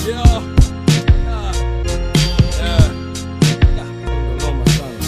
Yeah. Ah. Yeah. Yeah. Noma sana.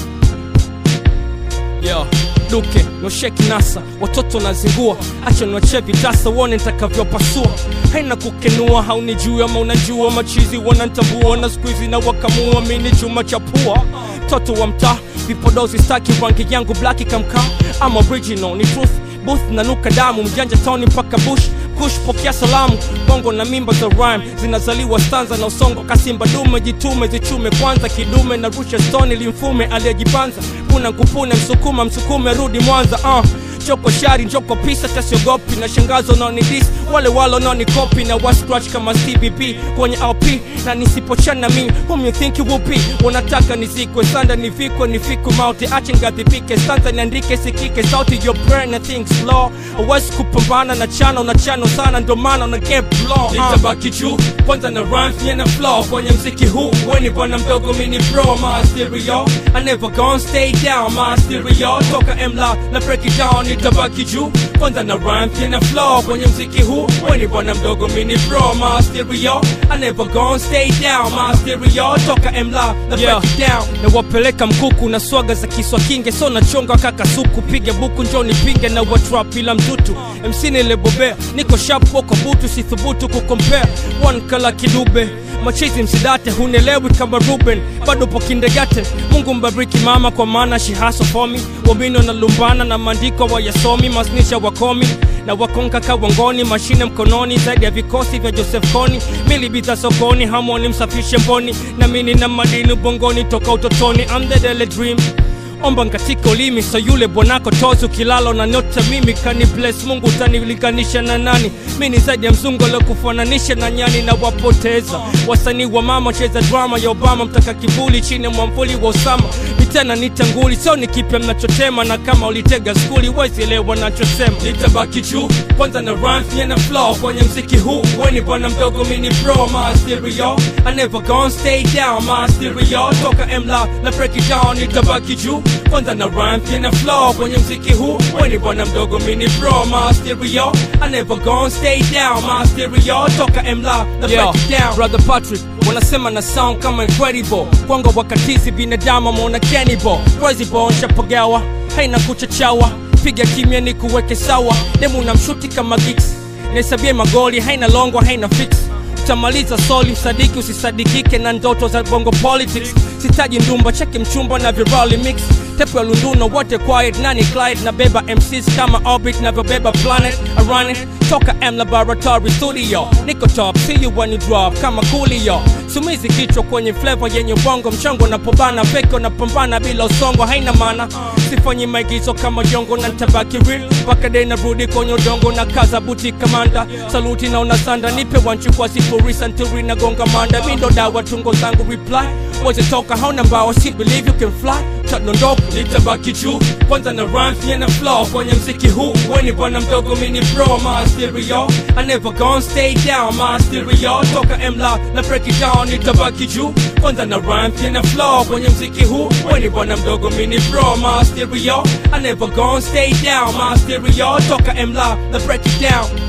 Yo, duke nosheki nasa watoto nazingua acha niwachie vitasa uone nitakavyopasua haina kukenua haunijui ama unajua machizi wanantambua na skuizi na wakamua mini chuma cha pua toto wa mtaa vipodozi staki rangi yangu blaki kamkaa ama original ni truth booth nanuka damu mjanja toni mpaka bush kush pokea salamu bongo na mimba za rhyme zinazaliwa stanza na usongo kasimba dume jitume zichume kwanza kidume na rusha stoni limfume aliyejipanza kuna kupune msukuma msukume rudi mwanza uh. choko shari njoko pisa tasiogopi na shangazo naonidis wale walo naonikopi na wascratch kama cbp kwenye lp na nisipochana mi whom you think you will be wanataka nizikwe sanda nivikwe nifikwe mauti ache ngadhibike stanza niandike sikike sauti your brain na think slow awezi kupambana na chano na chano sana ndo maana na get blow nitabaki juu kwanza na rhymes nye na flow kwenye mziki huu weni bwana mdogo mini bro my stereo I never gonna stay down my stereo toka mla na break it down nitabaki juu kwanza na rhymes nye na flow kwenye mziki huu weni bwana mdogo mini bro my stereo I never gonna stay down my stereo toka mla na break it down na wapeleka mkuku na swaga za kiswa kinge so nachonga kaka suku piga buku njo nipinge na watrap bila mtutu mc nilebobea niko sharp wako butu sithubutu kukompea one kala kidube machizi msidate hunelewi kama ruben bado po kindergarten mungu mbariki mama kwa maana shihaso fomi wamino na lumbana na maandiko wayasomi masnisha wakomi na wakonka kawangoni mashine mkononi zaidi ya vikosi vya joseph koni milibita sokoni hamoni msafishe mboni na mini na madini ubongoni toka utotoni I'm the daily dream omba katika ulimi so yule bwanako tozi ukilala na nyota mimi kani bless mungu utanilinganisha na nani mi ni zaidi ya mzungu kufananisha na nyani na wapoteza wasanii wa mama cheza drama ya obama mtaka kivuli chini ya mwamvuli wa usama mitena nitanguli sio ni kipya mnachotema na kama ulitega skuli wezielewa nachosema nitabaki juu kwanza na rhymes nye na flow kwenye mziki huu weni bwana mdogo mini bro my stereo I never gonna stay down my stereo toka mla na break it down nitabaki juu kwanza na rhymes nye na flow kwenye mziki huu weni bwana mdogo mini bro my stereo I never gonna stay down my stereo toka mla na break it down brother Patrick wanasema na sound kama incredible kwangu wakatizi binadamu ameona cannibal crazy bone shapagawa haina kuchachawa piga kimya ni kuweke sawa demu na mshuti kama gigs nahesabia magoli haina longo haina fix utamaliza soli usadiki usisadikike na ndoto za bongo politics sitaji ndumba cheki mchumba na virali mix tepu ya lunduno wote quiet nani clyde na beba mcs kama orbit navyobeba planet arane toka m laboratory studio niko top see you when you drop kama coolio sumizi kichwa kwenye flavor yenye ubongo mchongo napobana peko napambana bila usongo haina maana sifanyi maigizo kama jongo na ntabaki real mpaka dei narudi kwenye udongo na kaza buti kamanda saluti na unasanda nipe wanchu kwa sifuri santuri na gonga manda mindo dawa tungo zangu reply weze toka hauna mbao si believe you can fly tadondoka nitabaki juu kwanza na rhymes nye na flow kwenye mziki huu weni bwana mdogo mini bro my stereo I never gonna stay down my stereo toka mla na break it down nitabaki juu kwanza na rhymes nye na flow kwenye mziki huu weni bwana mdogo mini bro my stereo I never gonna stay down my stereo toka mla na break it down